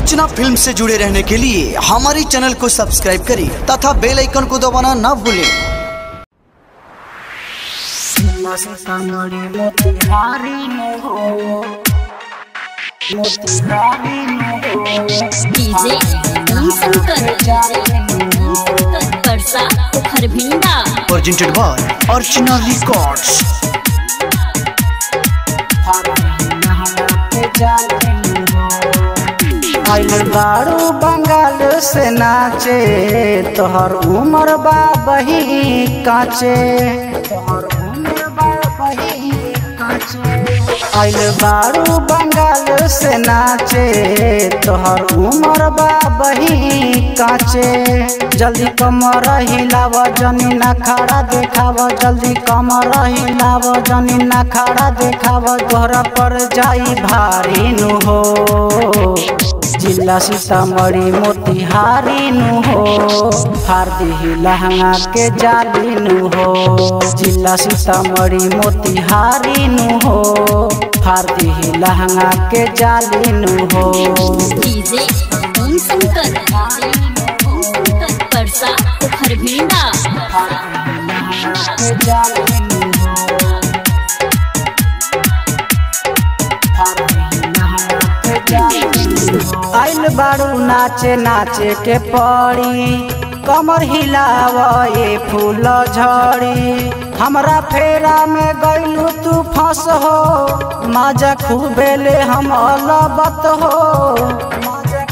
अर्चना film से जुड़े रहने के लिए हमारे चैनल को सब्सक्राइब करें तथा बेल आइकन को दबाना ना भूलें DJ Om Shankar Parsa Harbhinda presented by Archana records आइल बारू बंगाल से नाचे तोहर उमर बा बही काचे तोहर उमर बा बही काचे आइल बारू बंगाल से नाचे तोहर उमर बा बही काचे जल्दी कमर हिलाव जनी ना खड़ा देखाव जल्दी कमर हिलाव जनी ना खड़ा देखाव तोहरा पर जाई भारी नु हो जिला सीतामढ़ी मोतिहारी नु हो हार दिही लहंगा के जाली नु हो जिला सीतामढ़ी मोतिहारी नु हो हार दिही लहंगा के जाली नु हो डीजे ओम शंकर परसा हरभिंडा के जाली नु हो हार दिही लहंगा के जाली नु हो। आइल बारू नाचे नाचे के पड़ी कमर हिलाव ये फूल झड़ी हमरा फेरा में गइलू तू फंस हो मजा खूबे ले हम अलबत हो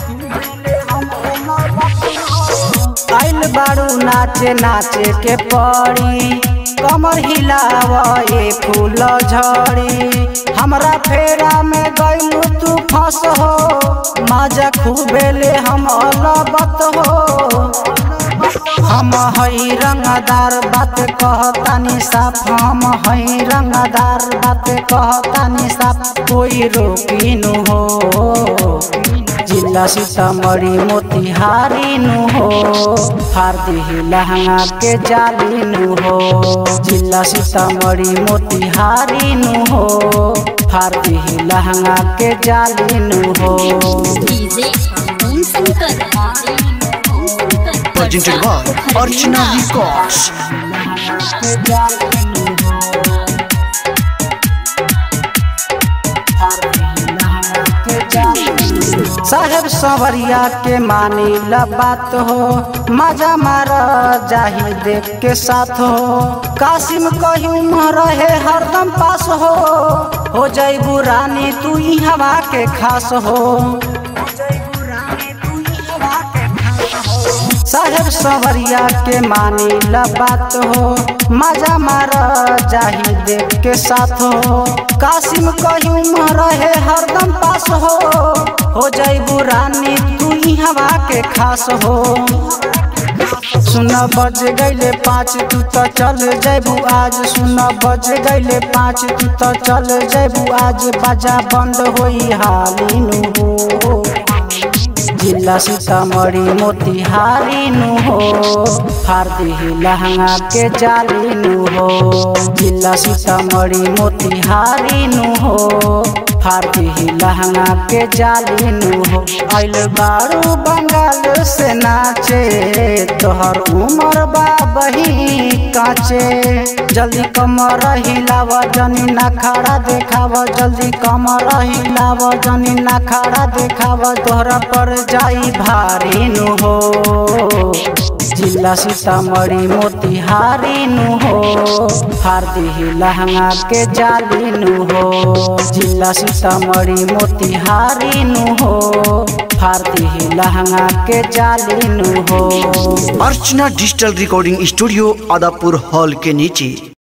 आइल बारू नाचे नाचे के पड़ी कमर हिलाव ये फूल झड़ी हमरा फेरा में गइलू तू फंस हो मजा खूबे ले हम अलबत हो हम हई रंगदार बात कहतानी साफ हम हई रंगदार बात कहतानी साफ कोई रोकी नु हो जिला सीतामढ़ी मोतिहारी नु हो हार दिही लहंगा के जाली नु हो जिला सीतामढ़ी मोतिहारी नु हो हार दिही लहंगा के जाली नु हो DJ Om Shankar presented by Archana records के जाली नु हो साहेब सवरिया के मानी ला बात हो मजा मार जाही देख के साथ हो कासिम कहीं रहे हरदम पास हो हो जैबू रानी तू ही हवा के खास हो साहेब सवरिया के मानी ला बात हो मजा मार जाही देख के साथ हो कासिम कहीं रहे हरदम पास हो हो जैबू रानी तू ही हवा के खास हो सुन बज गईले पाँच तू तो चल जैबू आज सुन बज गईले पाँच तू तो चल जैबू आज बाजा बंद होई हाली नु हो जिला सीतामढ़ी मोतिहारी नु हो हार दिही लहंगा के जाली नु हो जिला सीतामढ़ी मोतिहारी नु हो हार दिही लहंगा के जाली नु हो आइल बारू बंगाल से नाचे तोहर उमर बा बही काचे जल्दी कमर हिलाव जनी ना खड़ा देखाव जल्दी कमर हिलाव जनी ना खड़ा देखाव तोहरा पर जाई भारी नु हो जिला सीतामढ़ी मोतिहारी नु हो हार दिही लहंगा के जाली नु हो जिला सीतामढ़ी मोतिहारी नु हो हार दिही लहंगा के जाली नु हो Archana digital recording studio Adapur hall के नीचे